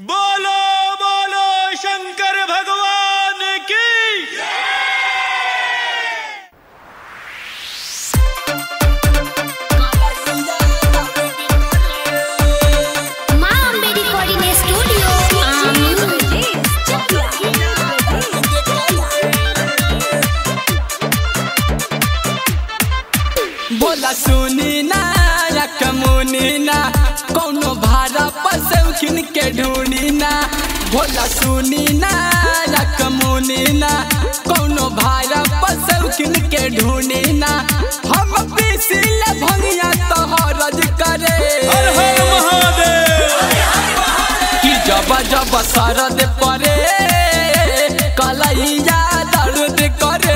बोलो बोलो शंकर भगवान की माँ अम्बे रिकॉर्डिंग स्टूडियो बोला सुनी ना या कमुनी ना कौनो भाड़ा पर से उखिन के ढूंढी ना बोला सुनी ना या कमुनी ना कौनो भाड़ा पर से उखिन के ढूंढी ना हम पीसिल भंगिया तो हरज करे हर हर महादेव कि जब जब सरद परे कलैया दर्द करे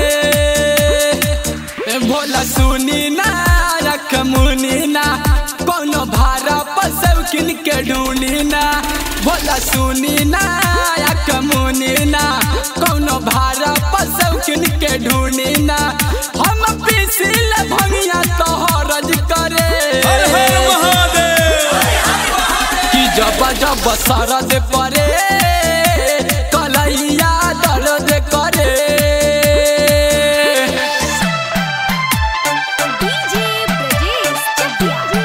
ए भोला सुनी ना रख मुनी ना कोनो भाड़ा पर सब किन के ढूंढी ना भोला सुनी ना रख मुनी ना कोनो भाड़ा पर सब किन के ढूंढी ना हम पीसिल भंगिया तो हरज करे हर हर महादेव कि जब जब सरद परे कलैया दर्द करे डीजे ब्रजेश चकिया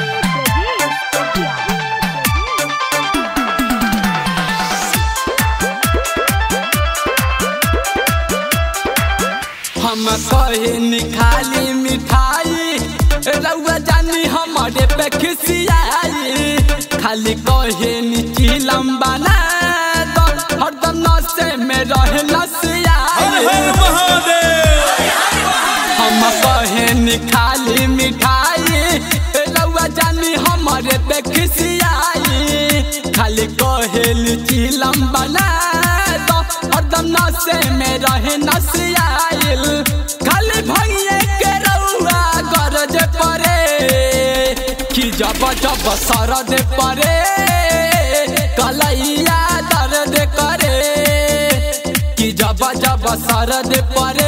हम कहे निखाली मिठाई रउआ जानी हमारे पे खिसियाई खाली कहे नीची लंबा ना तो हरदम नशे में रहे हर नसियाई हर महादेव हम कहे निखाली मिठाई रउआ जानी हमारे पे खिसियाई खाली कहे लीची लंबा ना तो हरदम नशे में रहे नसियाइल खाली भंगिए के रउआ गरज परे कि जब जब सरद परे कलैया दर्द करे कि जब जब सरद परे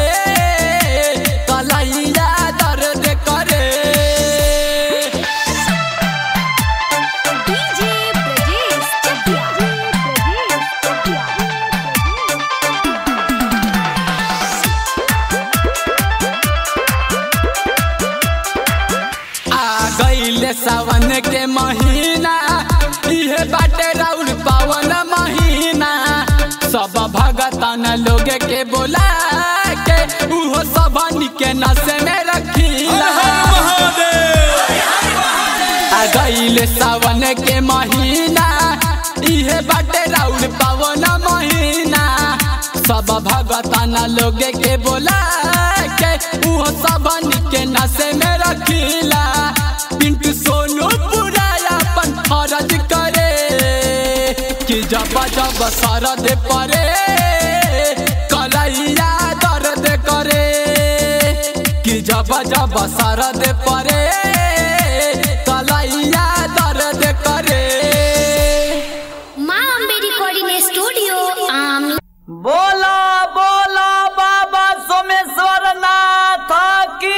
कलैया दर्द करे डीजे ब्रजेश चकिया आ गईले सावन के महीना इहे बाटे राउर पावन महीना सब भगतन लोग के बोला के उहो सबन के नशे में हर रखीला हर महादेव आ गईले सावन के महीना इहे बाटे राउर पावन महीना सब भगतन लोग के बोला के उहो सबन के नशे में रखीला पिंटू सोनू पूरा अपन फरज करे कि जब जब सरद परे कलैया दर्द करे कि जब जब सरद परे कलैया दर्द करे माँ अम्बे रिकॉर्डिंग स्टूडियो आमी बोला बोला बाबा सोमेश्वर नाथ की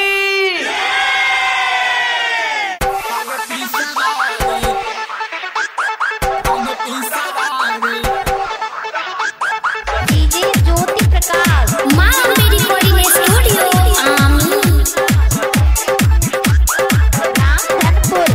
डीजे ज्योति प्रकाश माँ अम्बे रिकॉर्डिंग स्टूडियो आमी रामधनपुर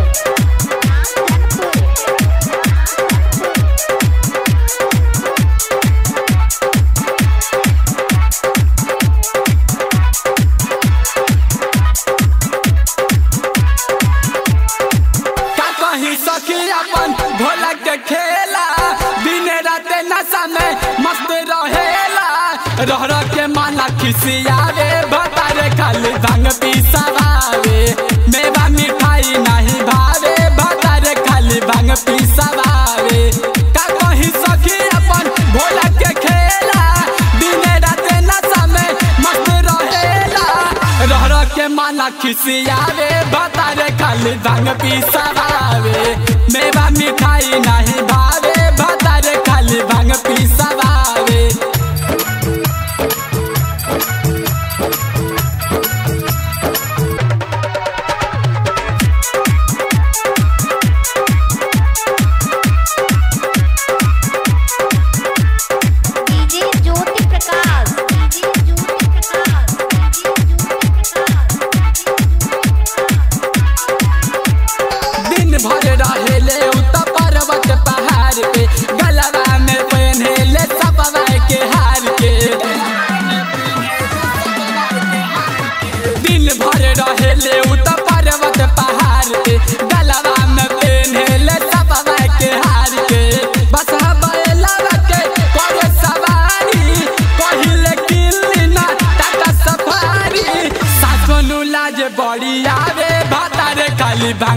का कहीं सखी अपन भोला के खेला दिन रात नशा में मस्त रहेला रह रह के माना खिसियावे भतारे खाली भांग पिसवावे मेवा मिठाई नहीं भावे भतारे खाली भांग पिसवावे का कहीं सखी अपन भोला के खेला दिन रात नशा में मस्त रहेला रह रह के माना खिसियावे भतारे खाली भांग पिसवावे मेवा मिठाई नहीं भावे भतारे खाली भांग पिसवावे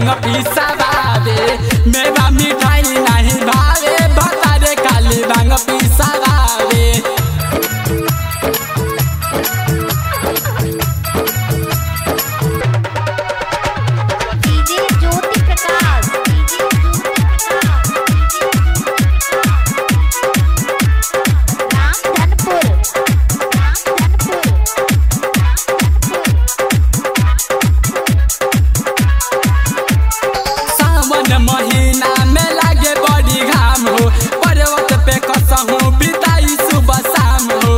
भांग पिसावे मेवा मिठाई नहीं भावे भतारे खाली भांग पिसावे DJ Jyoti Prakash DJ Ramdhanpur Ramdhanpur सावन महीना में लागे बड़ी घाम हो पर्वत पे कसहूँ बिताई सुबह शाम हो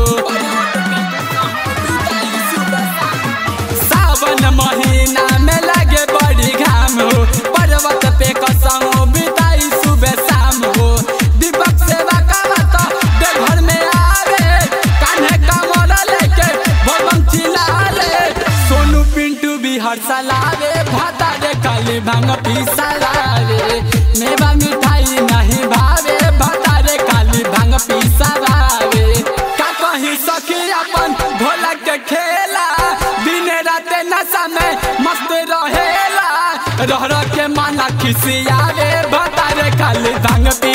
सावन महीना में लागे बड़ी घाम हो पर्वत पे कसहूँ बिताई सुबह शाम हो दीपक सेवा का तो देवघर में आवे कान्हे कमर लेके भगवान चिल्लावे सोनू पिंटू भी हर सलावे भाता रे काली भांग पिसलावे मेवा मिठाई नहीं भावे भाता रे काली भांग पिसलावे का कहीं सखी अपन भोला के खेला दिन रात नशा में मस्त रहेला रह रह के माना खिसियावे भाता रे काली भांग